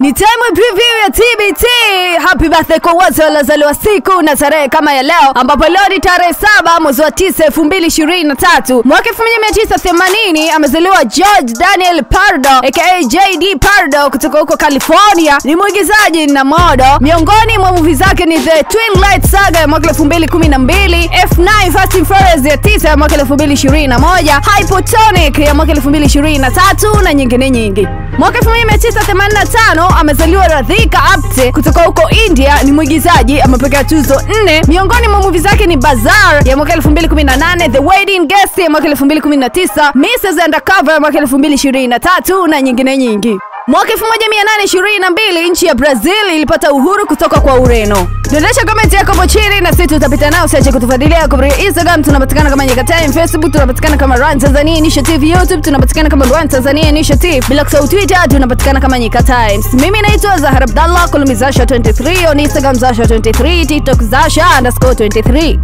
Ni time preview ya TBT. Happy birthday kwa wote waliozaliwa siku na tarehe kama ya leo, ambapo leo ni tarehe saba mwezi wa tisa elfu mbili ishirini na tatu mwaka elfu moja mia tisa themanini amezaliwa George Daniel Pardo aka JD Pardo kutoka huko California. Ni mwigizaji na modo. Miongoni mwa movie zake ni The Twin Light Saga ya mwaka elfu mbili kumi na mbili F9 Fast and Furious ya tisa ya mwaka elfu mbili ishirini na moja Hypotonic ya mwaka elfu mbili ishirini na tatu na nyingine nyingi. Mwaka 1985 amezaliwa Radhika Apte kutoka huko India. Ni mwigizaji, amepokea tuzo nne. Miongoni mwa movie zake ni Bazaar ya mwaka 2018, The Wedding Guest ya mwaka 2019, Mrs Undercover ya mwaka 2023 na nyingine nyingi. Mwaka 1822 nchi ya Brazil ilipata uhuru kutoka kwa Ureno. Dondosha comment yako hapo chini na sisi tutapita nao. Usiache kutufuatilia kupitia Instagram, tunapatikana kama Nyika Time, Facebook tunapatikana kama Run Tanzania Initiative, YouTube tunapatikana kama Run Tanzania Initiative, bila kusahau Twitter tunapatikana kama Nyika Times. Mimi naitwa Zahara Abdallah, Kolumi Zasha 23 on Instagram Zasha 23, TikTok Zasha underscore 23.